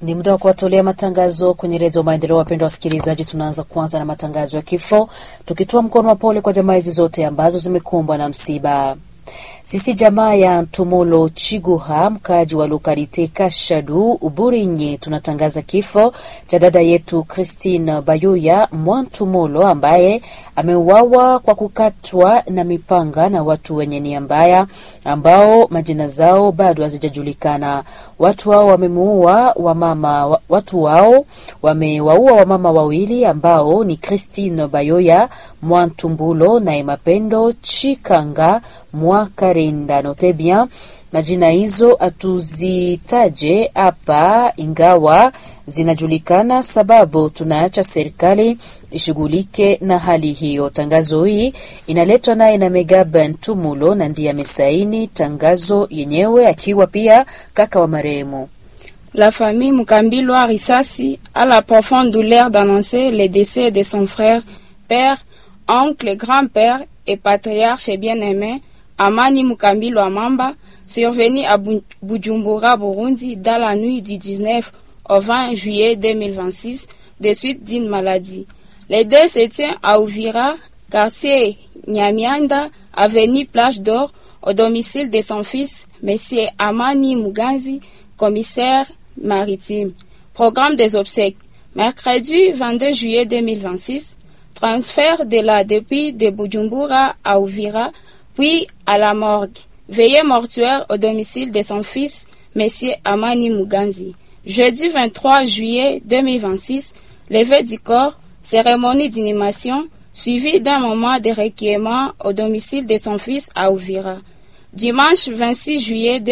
Ni muda wa kuwatolea matangazo kwenye redio Maendeleo. Wapendwa wasikilizaji, tunaanza kwanza na matangazo ya kifo, tukitoa mkono wa pole kwa jamaa hizi zote ambazo zimekumbwa na msiba. Sisi jamaa ya Ntumolo Chiguha, mkaaji wa lokalite Kashadu Uburinyi, tunatangaza kifo cha dada yetu Christine Bayoya Mwantumolo ambaye ameuawa kwa kukatwa na mipanga na watu wenye nia mbaya ambao majina zao bado hazijajulikana. Watu hao wamemuua wamama, watu wao wamewaua wamama wawili ambao ni Christine Bayoya Mwantumbulo na Mapendo Chikanga Mwakarinda. Note bien majina hizo hatuzitaje hapa, ingawa zinajulikana, sababu tunaacha serikali ishughulike na hali hiyo. Tangazo hii inaletwa naye na Megaba Ntumulo na ndiye amesaini tangazo yenyewe akiwa pia kaka wa marehemu. La famille Mukambilwa Risasi a la profonde douleur d'annoncer le décès de son frère, père, oncle, grand-père et patriarche bien-aimé Amani Mukambilwa Mamba, survenu à Bujumbura, Burundi, dans la nuit du 19 au 20 juillet 2026, de suite d'une maladie. Les deux se tiennent à Ouvira, quartier Nyamianda, avenue Plage d'Or, au domicile de son fils, Monsieur Amani Muganzi, commissaire maritime. Programme des obsèques. Mercredi 22 juillet 2026, transfert de la depuis de Bujumbura à Ouvira, puis à la morgue. Veillée mortuaire au domicile de son fils, Monsieur Amani Muganzi. Jeudi 23 juillet 2026, levée du corps, cérémonie d'inhumation, suivie d'un moment de requiem au domicile de son fils à Ouvira. Dimanche 26 juillet